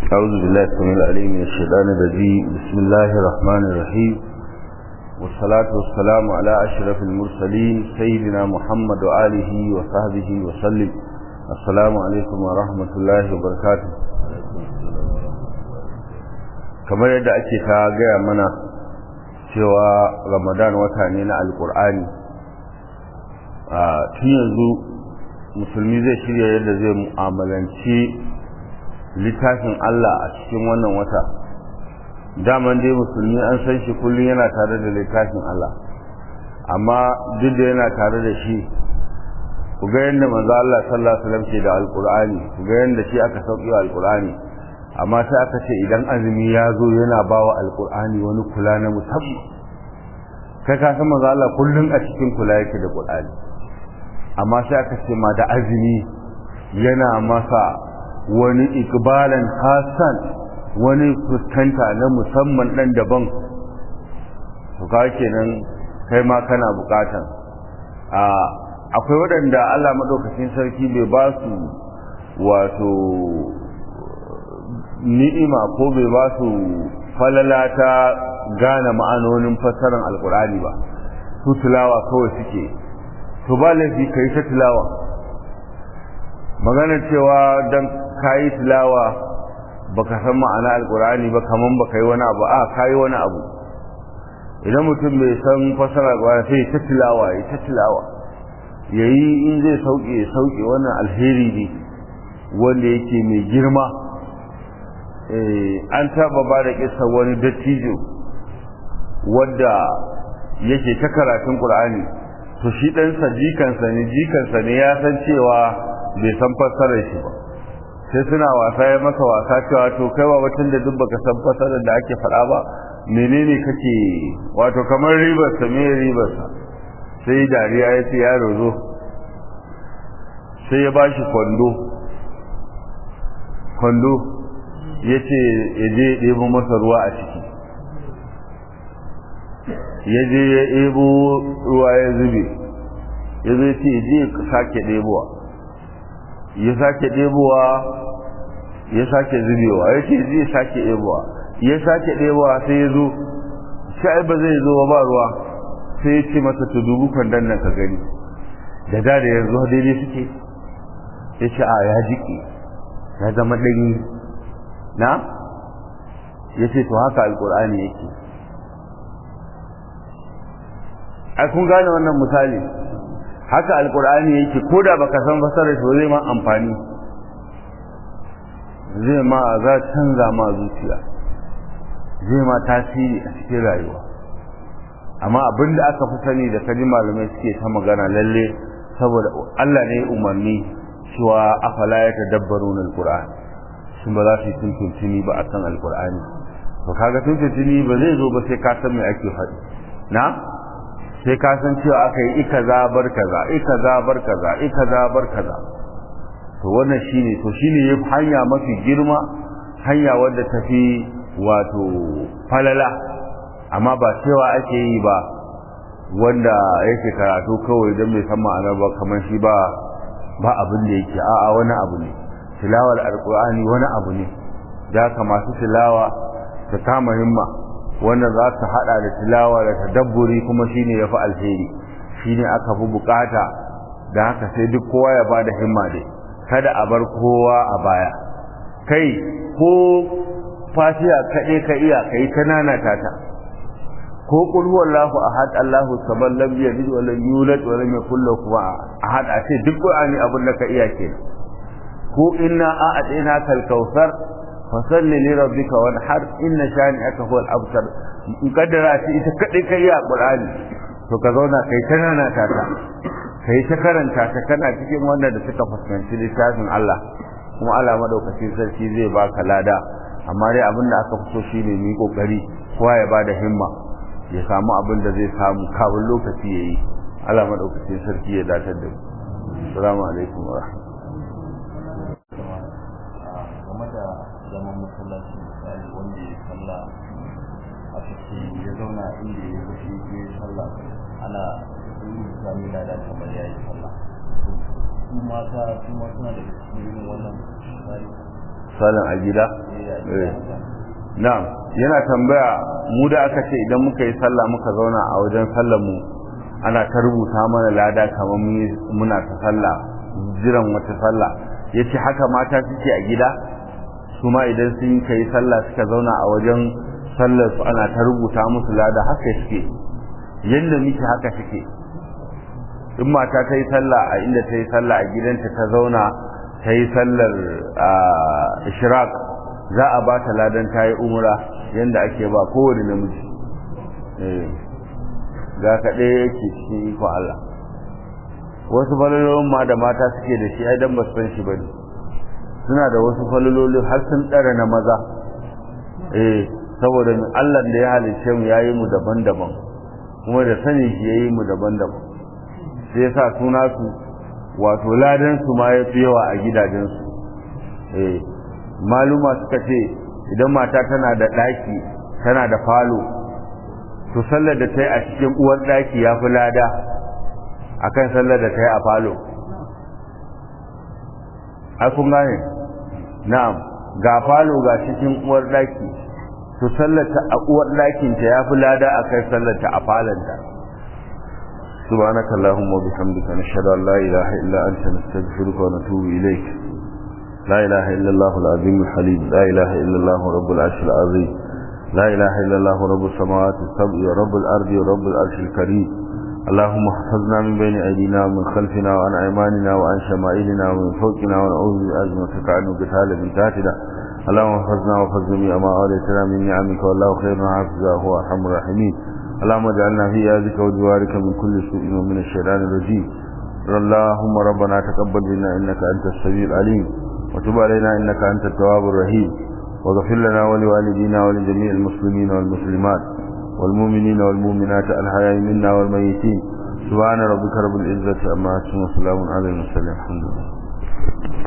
أعوذ بالله السميع العليم من الشيطان الرجيم بسم الله الرحمن الرحيم والصلاة والسلام على أشرف المرسلين سيدنا محمد وآله وصحبه وسلم السلام عليكم ورحمة الله وبركاته kamar yadda ake ta gaya mana cewa ramadan wata ne na alkur'ani a tun yanzu musulmi zai shirya yadda zai mu'amalanci littafin Allah a cikin wannan wata daman dai musulmi an san shi kullum yana tare da littafin Allah amma duk da yana tare da shi ku ga yadda manzo Allah sallallahu alaihi wasallam ke da alqur'ani ku ga yadda shi aka sauki alqur'ani amma sai aka ce idan azumi ya zo yana bawa alqur'ani wani kula na musamman kai ka san manzo Allah kullum a cikin kula yake da qur'ani amma sai aka ce ma da azumi yana masa wani ikbalan hasan wani fuskanta na musamman dan daban to ka kenan kai ma kana bukatan a akwai waɗanda Allah madaukakin sarki bai ba su wato ni'ima ko bai ba su falala ta gane ma'anonin fassarar alkur'ani ba su tilawa kawai suke to ba laifi kai ta tilawa magana cewa dan kayi tilawa baka san ma'ana alkur'ani ba kaman baka yi wani abu a kayi wani abu idan mutum bai san fasara ba sai ta tilawa ya ta tilawa yayi in zai sauke ya sauke wannan alheri ne wanda yake mai girma an taba ba da kisa wani dattijo wanda yake ta karatun qur'ani to shi ɗansa jikansa ne jikansa ne ya san cewa bai san fassarar shi ba sai suna wasa ya masa wasa cewa to kai wa watan da duk baka san fassarar da ake faɗa ba menene kake wato kamar ribar sa me ribar sa sai dariya ya ce yaro zo sai ya bashi kwando kwando ya ce ya je ya ɗebo masa ruwa a ciki ya je ya ɗebo ruwa ya zube ya zai ce ya je ya sake ɗebowa ya sake ɗebowa ya sake zubewa ya ce zai sake ɗebowa ya sake ɗebowa sai ya zo shi ba zai zo ba ruwa sai ya ce masa ta dubu kwandon nan ka gani da da da yanzu daidai suke ya ce a ya jiki ya zama ɗanyi na ya ce to haka alƙur'ani yake a kun gane wannan misali haka alkur'ani yake ko da baka san fasarar shi zai ma amfani zai ma za canza ma zuciya zai ma tasiri a cikin rayuwa amma abin da aka fi sani da kaji malamai suke ta magana lalle saboda Allah ne umarni cewa afala ya tadabbaru na alkur'ani sun ba za su yi tuntuntuni ba akan alkur'ani to kaga tuntuntuni ba zai zo ba sai ka san me ake faɗi na sai ka san cewa aka yi ika zabar kaza ika zabar kaza ika zabar kaza to wannan shine to shine yafi hanya mafi girma hanya wadda tafi wato falala amma ba cewa ake yi ba wanda yake karatu kawai don bai san ma'anar ba kamar shi ba ba abin da yake a'a wani abu ne tilawar alqur'ani wani abu ne da ka masu tilawa ta kama himma wanda za su hada da tilawa da tadabburi kuma shine yafi alheri shine aka fi bukata da haka sai duk kowa ya bada himma dai kada a bar kowa a baya kai ko fatiha kaɗai ka iya kai ta nanata ta ko qul huwallahu ahad allahu samad lam yalid wa lam yulad wa lam yakul lahu ahad a ce duk qur'ani abin da ka iya kenan ko inna a'atinaka al-kautsar fasalli li rabbika wanhar inna shani'aka huwal abtar in kaddara shi ita kadai kai ya qur'ani to ka zauna kai ta nana ta ta kai ta karanta ta kana cikin wanda da suka fuskanci littafin Allah kuma Allah madaukakin sarki zai baka lada amma dai abin da aka fito shine mu kokari kowa ya bada himma ya samu abin da zai samu kafin lokaci yayi Allah madaukakin sarki ya datar da mu assalamu alaikum wa rahmatullahi zaman masallaci misali wanda ya salla a cikin ya zauna inda ya fushi ya yi salla ana yi sami lada kamar ya yi salla su mata su ma suna da cikin irin wannan misali sallan a gida na'am yana tambaya mu da aka ce idan muka yi sallah muka zauna a wajen sallar mu ana ta rubuta mana lada kamar muna ta sallah jiran wata sallah yace haka mata suke a gida su ma idan sun kai sallah suka zauna a wajen sallar su ana ta rubuta musu lada haka suke yanda muke haka suke in mata ta yi sallah a inda ta yi sallah a gidanta ta zauna ta yi sallar ishraq za a ba ta ladan ta yi umra yanda ake ba kowane namiji ga kaɗai yake cikin iko Allah wasu falalolin ma da mata suke da shi ai dan ba su san shi bane suna da wasu falalolin har sun ɗara na maza eh saboda Allah da ya halicce mu yayi mu daban-daban kuma da sani shi yayi mu daban-daban sai yasa suna su wato ladan su ma yafi yawa a gidajen su eh maluma suka ce idan mata tana da ɗaki tana da falo to sallar da ta yi a cikin uwar ɗaki ya fi lada akan sallar da ta yi a falo ai kun gane na'am ga falo ga cikin uwar ɗaki to sallar ta a uwar ɗakin ta ya fi lada akan sallar ta a falonta سبحانك اللهم وبحمدك نشهد أن لا إله إلا أنت نستغفرك ونتوب إليك لا إله إلا الله العظيم الحليم لا إله إلا الله رب العرش العظيم لا إله إلا الله رب السماوات السبع ورب الأرض ورب العرش الكريم اللهم احفظنا من بين أيدينا ومن خلفنا وعن أيماننا وعن شمائلنا ومن فوقنا ونعوذ بأزمتك عن قتال من تحتنا اللهم احفظنا واحفظ جميع ما أوليتنا من نعمك والله خير حافظا هو أرحم الراحمين اللهم اجعلنا في يدك وجوارك من كل سوء ومن الشيطان الرجيم اللهم ربنا تقبل منا إنك أنت السميع العليم وتب علينا إنك أنت التواب الرحيم واغفر لنا ولوالدينا ولجميع المسلمين والمسلمات والمؤمنين والمؤمنات الحياء منا والميتين سبحان ربك رب العزة أما يصفون وسلام على المرسلين الحمد لله